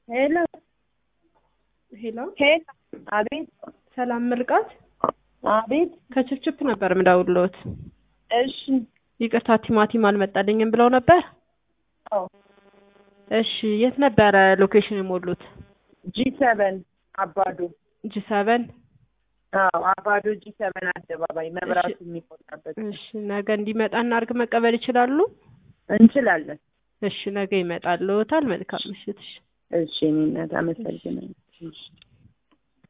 ሄሎ ሄሎ ሄሎ፣ አቤት ሰላም ምርቃት አቤት። ከችፕችፕ ነበር ምደውልዎት። እሺ ይቅርታ ቲማቲም አልመጣልኝም ብለው ነበር። አዎ፣ እሺ የት ነበረ ሎኬሽን የሞሉት? ጂ ሰቨን አባዶ። ጂ ሰቨን አዎ፣ አባዶ ጂ ሰቨን አደባባይ መብራቱ የሚቆጣበት። እሺ ነገ እንዲመጣ እናርግ መቀበል ይችላሉ? እንችላለን። እሺ ነገ ይመጣልዎታል። መልካም ምሽት። እሺ እሺ፣ እኔ እናት አመሰግናለሁ። እሺ